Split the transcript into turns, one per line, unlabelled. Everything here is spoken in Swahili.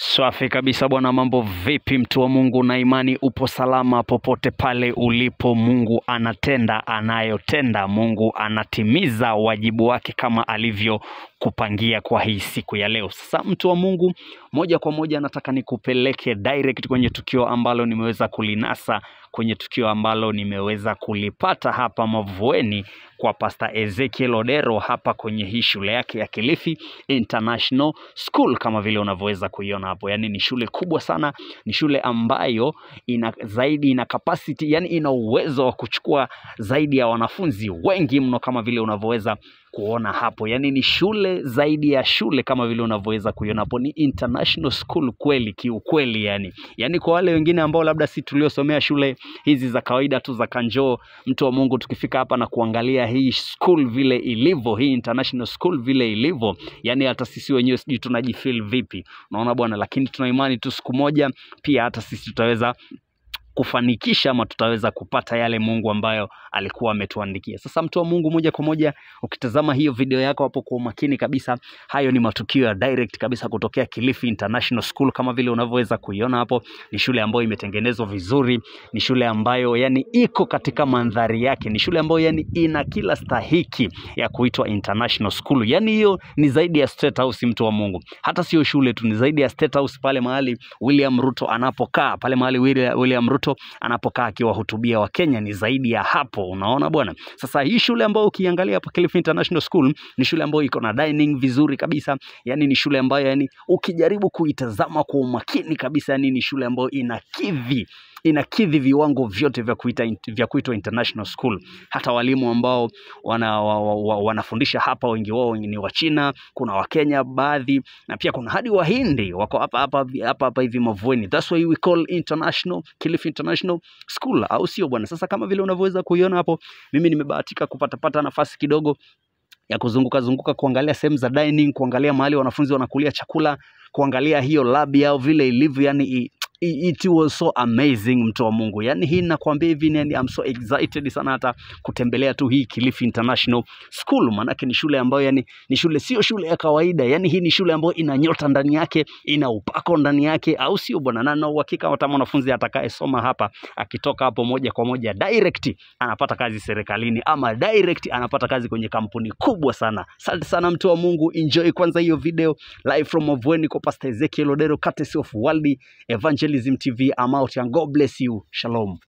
Safi kabisa bwana, mambo vipi mtu wa Mungu na imani, upo salama popote pale ulipo. Mungu anatenda anayotenda, Mungu anatimiza wajibu wake kama alivyokupangia kwa hii siku ya leo. Sasa mtu wa Mungu, moja kwa moja nataka nikupeleke direct kwenye tukio ambalo nimeweza kulinasa, kwenye tukio ambalo nimeweza kulipata hapa Mavueni kwa Pastor Ezekiel Odero hapa kwenye hii shule yake ya Kilifi International School kama vile unavyoweza kuiona hapo. Yani ni shule kubwa sana, ni shule ambayo ina zaidi ina capacity, yani ina uwezo wa kuchukua zaidi ya wanafunzi wengi mno kama vile unavyoweza kuona hapo. Yani ni shule zaidi ya shule kama vile unavyoweza kuiona hapo, ni international school kweli kiukweli. Yani yani kwa wale wengine ambao labda si tuliosomea shule hizi za kawaida tu za Kanjo, mtu wa Mungu, tukifika hapa na kuangalia hii school vile ilivyo, hii international school vile ilivyo, yani hata sisi wenyewe sijui tunajifeel vipi, unaona bwana, lakini tuna imani tu siku moja pia hata sisi tutaweza kufanikisha ama tutaweza kupata yale Mungu ambayo alikuwa ametuandikia. Sasa mtu wa Mungu, moja kwa moja ukitazama hiyo video yako hapo kwa umakini kabisa, hayo ni matukio ya direct kabisa kutokea Kilifi International School kama vile unavyoweza kuiona hapo. Ni shule ambayo imetengenezwa vizuri, ni shule ambayo yani iko katika mandhari yake, ni shule ambayo yani ina kila stahiki ya kuitwa international school. Yani hiyo ni zaidi ya State House, mtu wa Mungu. Hata sio shule tu, ni zaidi ya State House, pale mahali William Ruto anapokaa, pale mahali William William Ruto anapokaa akiwahutubia Wakenya ni zaidi ya hapo. Unaona bwana. Sasa hii shule ambayo ukiangalia hapa Kilifi International School ni shule ambayo iko na dining vizuri kabisa, yani ni shule ambayo yani ukijaribu kuitazama kwa umakini kabisa, yani ni shule ambayo inakidhi inakidhi viwango vyote vya kuita vya kuitwa international school. Hata walimu ambao wana, wa, wa, wa, wanafundisha hapa wengi wao ni Wachina, kuna Wakenya baadhi, na pia kuna hadi Wahindi wako hapa hapa hapa hapa hivi Mavueni. That's why we call international Kilifi International School, au sio bwana? Sasa kama vile unavyoweza kuiona hapo, mimi nimebahatika kupatapata nafasi kidogo ya kuzunguka zunguka kuangalia sehemu za dining, kuangalia mahali wanafunzi wanakulia chakula, kuangalia hiyo lab yao vile ilivyo, yani i, it was so amazing mtu wa Mungu. Yani hii nakwambia hivi yani I'm so excited sana hata kutembelea tu hii Kilifi International School, maanake ni shule ambayo yani ni shule sio shule ya kawaida. Yani hii ni shule ambayo ina nyota ndani yake, ina upako ndani yake, au sio bwana? Na na uhakika hata mwanafunzi atakayesoma hapa akitoka hapo moja kwa moja direct anapata kazi serikalini ama direct anapata kazi kwenye kampuni kubwa sana. Asante sana mtu wa Mungu, enjoy kwanza hiyo video live from Mavueni kwa Pastor Ezekiel Odero, courtesy of World Evangelism TV. I'm out and God bless you. Shalom.